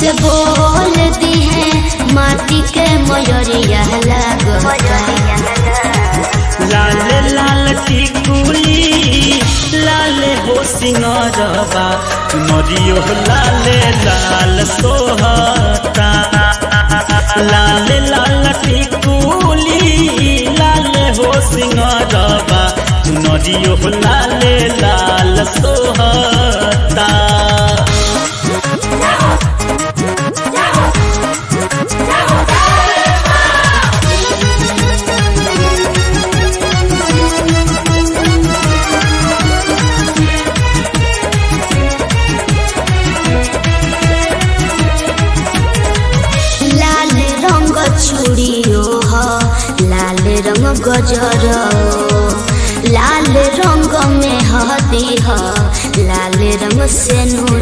से बोल दी है माटी के मयरिया लागता लाल लाल टिकुली लाल हो सिंगरबा नरियो लाल लाल सोहता लाल लाल टिकुली लाल हो सिंगरबा नरियो लाल लाल सोहता लाल रंग चूड़ियो ह लाल रंग गजर लाल रंग में हदी ह लाल रंग से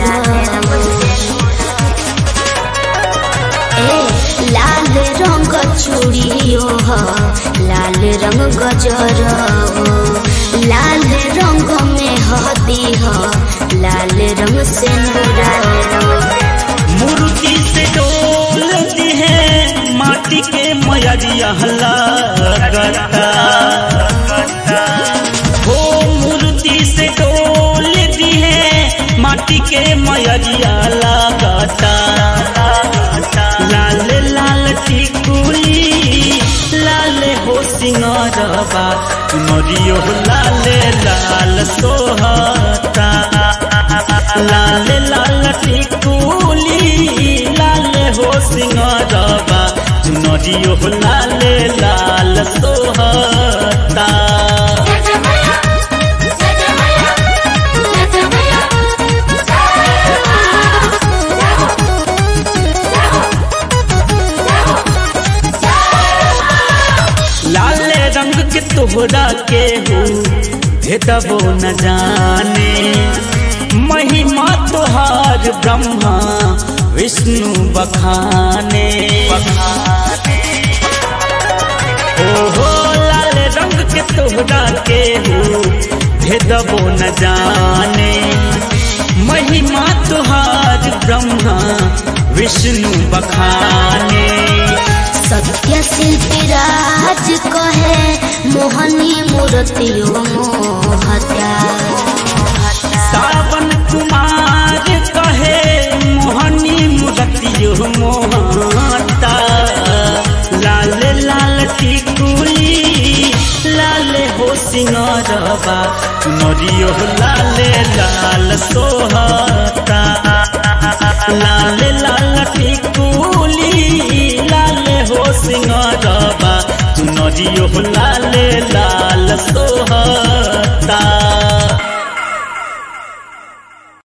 ए लाल रंग चूड़ियो ह लाल रंग गजर लाल रंग में हदी ह लाल रंग से मूर्ति से डोल दी है माटी के मयरिया लगता हो मूर्ति से डोल दी है माटी के मयरिया लगता लाल लाल टिकुली लाल हो सिंगरबा नरियो लाल लाल सोहता लाल लाल टिकुली लाल हो सिंगरबा नरियो लाल लाल सोहता लाल रंग के तोहरा के हो भेदबो न जाने महिमा तोहार ब्रह्मा विष्णु बखाने ओहो लाल रंग के तोहरा के हो भेदबो न जाने महिमा तोहार ब्रह्मा विष्णु बखाने सत्य शिल्पी राज कहे मोहनी मूर्तियो मोहता सावन कुमार कहे मोहनी मूर्तियो मोहता लाल लाल टिकुली लाल हो सिंगरबा नरियो लाल लाल सोहता लाल लाल टिकुली लाल हो सिंगरबा नरियो लाल लाल सोहता